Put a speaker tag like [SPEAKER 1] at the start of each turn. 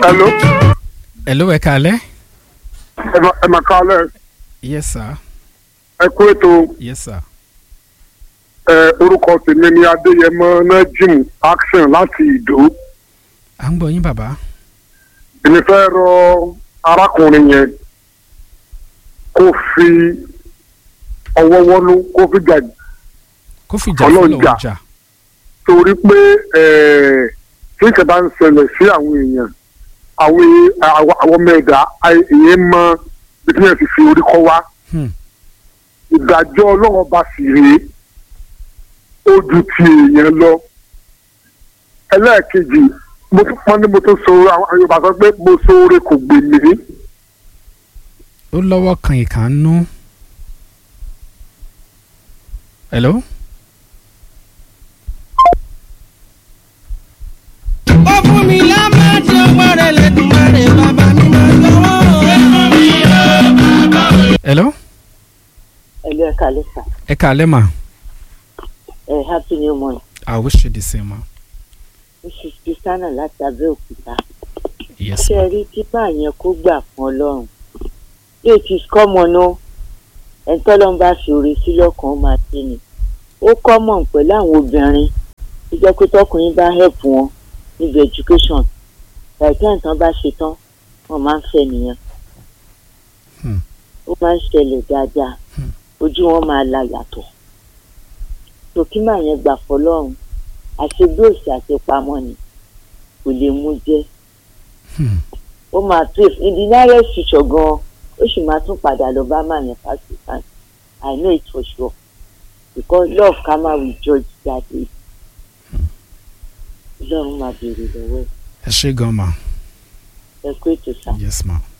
[SPEAKER 1] hello
[SPEAKER 2] hello ẹ kàlẹ́.
[SPEAKER 1] ẹ mà- ẹ mà kálẹ̀
[SPEAKER 2] yes sir
[SPEAKER 1] ẹ kú ètò
[SPEAKER 2] yes sir.
[SPEAKER 1] ẹ orúkọ tèmi ni adéyẹmọ najim action láti ìdó
[SPEAKER 2] à ń gbọ́ yín bàbá.
[SPEAKER 1] èmi fẹ́ rọ arákùnrin yẹn kó fi ọwọ́ wọ́nú kó fi jà
[SPEAKER 2] kó fìjà
[SPEAKER 1] Ọlọ́run
[SPEAKER 2] fọlọ́
[SPEAKER 1] jà.
[SPEAKER 2] ọjà.
[SPEAKER 1] torí pé ẹ tí nǹkan bá ń ṣẹlẹ̀ sí àwọn èèyàn àwọn èè- àwọn àwọn ọmọ ẹ̀dá èèyàn mọ bí tí wọ́n ti fi orí kọ́ wá
[SPEAKER 2] Hmm.
[SPEAKER 1] ìdájọ́ ọlọ́run bá sì rèé ó ju ti èèyàn lọ ẹlẹ́ẹ̀kejì mo tún pọ́n ní mo tún so àwọn yorùbá sọ pé mo so oore kò gbè mí
[SPEAKER 2] ó lọ́wọ́ kan ìkànnú. hello.
[SPEAKER 3] ó fún mi lámàtí ọwọ́ rẹ̀ lẹ́dùnmọ́rẹ́ bàbá mi máa lọ́wọ́.
[SPEAKER 2] hello.
[SPEAKER 4] ẹlú ẹ kálẹ́ sà
[SPEAKER 2] ẹ kàlẹ́ mà.
[SPEAKER 4] ẹ happy new month
[SPEAKER 2] i wish you the same ma.
[SPEAKER 4] mrs christiana láti abẹ́òkúta
[SPEAKER 2] yes
[SPEAKER 4] ṣé
[SPEAKER 2] ma.
[SPEAKER 4] ẹ rí tipa yẹn kó gbà fún ọlọ́run it is common o ẹni tọ́lọ́run bá fi oore sí lọ́kàn ó máa ṣe ni ó common pẹ̀lú àwọn obìnrin tó jẹ́ pé tọkùnrin bá help wọn níbi education láìpẹ́ nǹkan bá ṣe tán wọ́n máa ń fẹ́ nìyẹn
[SPEAKER 2] Hmm.
[SPEAKER 4] ó máa ń ṣẹlẹ̀ dáadáa
[SPEAKER 2] Hmm.
[SPEAKER 4] ojú wọn máa la yàtọ̀ tòkí màá yẹn gbà fọlọ́run àṣegbé òsì àṣepamọ́ ni kò lè mú jẹ́
[SPEAKER 2] Hmm.
[SPEAKER 4] ó máa tó in the nearest future gan ó sì máa tún padà lọ bá màá yẹn fásitì kan i know it for sure because love karma will judge that day ọlọ́run máa béèrè lọ́wọ́
[SPEAKER 2] ẹ ṣé gan ma.
[SPEAKER 4] ẹ kó ètò sá.
[SPEAKER 2] yes ma.